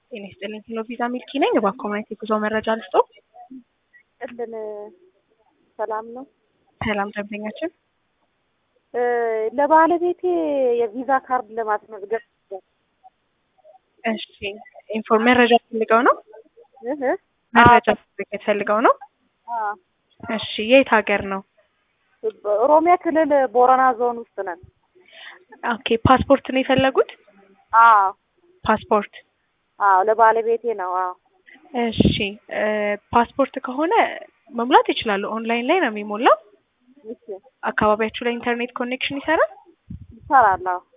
ጤና ይስጥልኝ። ሄሎ ቪዛ ሚልኪ ነኝ። በአኮማይት የጉዞ መረጃ ልስጦ። ቅድም ሰላም ነው። ሰላም ደንበኛችን። እ ለባለቤቴ የቪዛ ካርድ ለማስመዝገብ እሺ ኢንፎርም መረጃ ፈልገው ነው? እህ መረጃ ፈልገው ነው? አ እሺ የት ሀገር ነው? ኦሮሚያ ክልል ቦረና ዞን ውስጥ ነን። ኦኬ ፓስፖርት ነው የፈለጉት? አዎ ፓስፖርት አዎ ለባለቤቴ ነው። አዎ እሺ እ ፓስፖርት ከሆነ መሙላት ይችላሉ። ኦንላይን ላይ ነው የሚሞላው። እሺ አካባቢያችሁ ላይ ኢንተርኔት ኮኔክሽን ይሰራል? ይሰራል። አዎ